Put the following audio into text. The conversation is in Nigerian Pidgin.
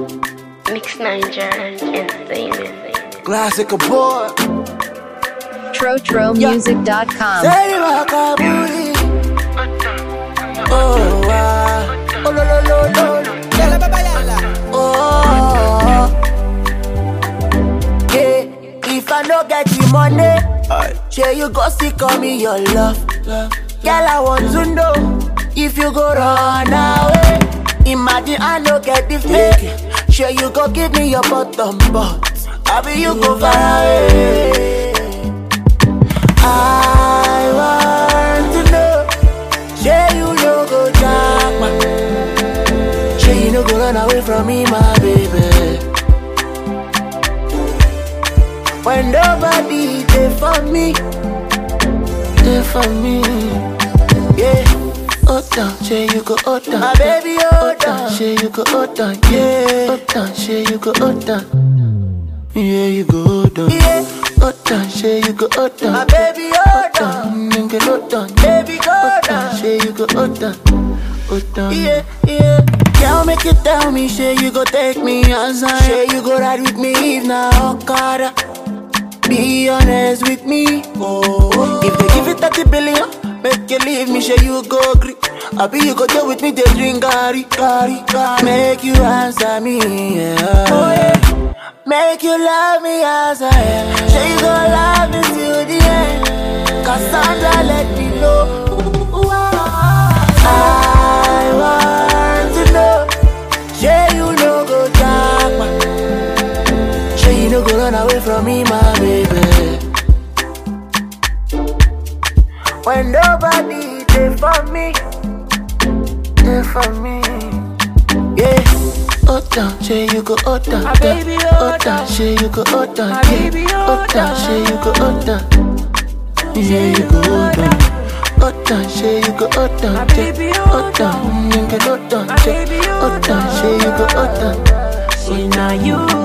Mix Niger Entertainment. Classic boy. TroTroMusic.com. Say Wakabuli. Oh, ah. Oh, lo, lo, lo, lo. Yala, baba, yala. Oh. Yeah, if I no get the money, sure you go see call me your love. Girl, I want to know if you go run away. Imagine I no get the fake. Sure you go give me your bottom, but I be you go far away. I want to know, sure you no go jack Sure you no go run away from me, my baby. When nobody there for me, there for me, yeah. Hold on, say you go hold on, my baby, hold on. Say you go hold on, yeah. Hold on, say you go hold on, yeah, you go hold on. Yeah. Hold on, say you go hold on, my baby, hold on. Nigga, hold on, baby, hold on. Say you go hold on, hold on. Yeah, yeah. Girl, make you tell me, say you go take me outside. Say you go ride with me if na Okada. Be honest with me. Oh, if they give you 30 billion, make you leave me, say you go agree. I be you go deal with me, they drink gari, gari, gari. Make you answer me, yeah. Oh, yeah. Make you love me as I am. Say you go love me till the end. Cassandra, let me know. I want to know. Say you no go jack, man. Say you no go run away from me, my baby. When nobody there for me, there for me, yeah. Hold on, say you go hold on, My baby, hold on, on. say you go hold on, My yeah. baby, hold hold on, on. say you go hold on, yeah, you go hold on. Hold on, say you go hold on, My yeah. baby, hold hold on, nigga, hold on, My yeah. baby, hold hold on, say you go hold on. Say now you